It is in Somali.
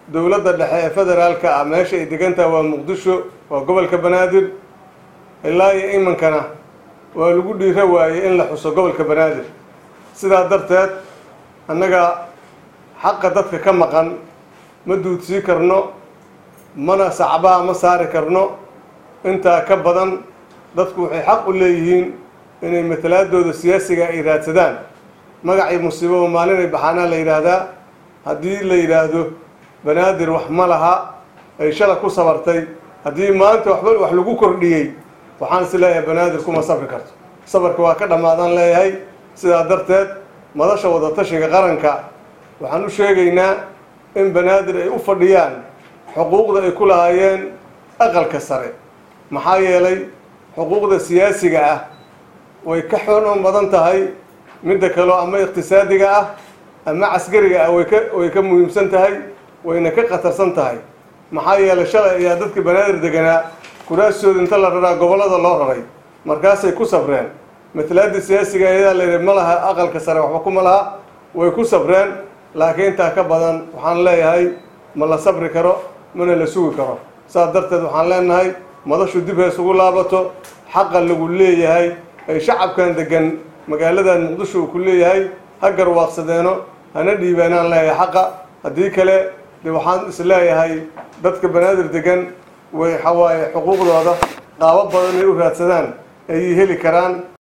dowladda dhexe ee federaalka ah meesha ay degantaha waa muqdisho waa gobolka banaadir ilaa iyo imankana waa lagu dhiiro waayey in la xuso gobolka banaadir sidaa darteed annaga xaqa dadka ka maqan ma duudsii karno mana sacbaha ma saari karno intaa ka badan dadku waxay xaq u leeyihiin inay matalaadooda siyaasiga ay raadsadaan magacii musiibo maalinay baxaanaa la yidhaahdaa haddii la yidhaahdo banaadir wax ma laha ay shala ku sabartay haddii maanta waxba wax lagu kordhiyey waxaan is leeyahay banaadir kuma sabri karto sabarka waa ka dhammaadaan leeyahay sidaa darteed madasha wadatashiga qaranka waxaan u sheegaynaa in banaadir ay u fadhiyaan xuquuqda ay ku lahaayeen aqalka sare maxaa yeelay xuquuqda siyaasiga ah way ka xoonoon badan tahay midda kaleo ama iqtisaadiga ah ama caskariga ah way ka way ka muhiimsan tahay wayna ka khatarsan tahay maxaa yeelay shalay ayaa dadka banaadir deganaa kuraastooda inta la raraa gobollada loo raray markaasay ku sabreen matalaadii siyaasiga ayadaa layidhi ma laha aqalka sare waxba kuma laha way ku sabreen laakiin intaa ka badan waxaan leeyahay ma la sabri karo mana la sugi karo saas darteed waxaan leenahay madashu dib hees ugu laabato xaqa lagu leeyahay ay shacabkan degan magaaladan muqdisho uu ku leeyahay ha garwaaqsadeeno hana dhiibeenaan leeyahay xaqa haddii kale de waxaan is leeyahay dadka banaadir degan way waxawaaye xuquuqdooda qaabo badan ay u raadsadaan ayay heli karaan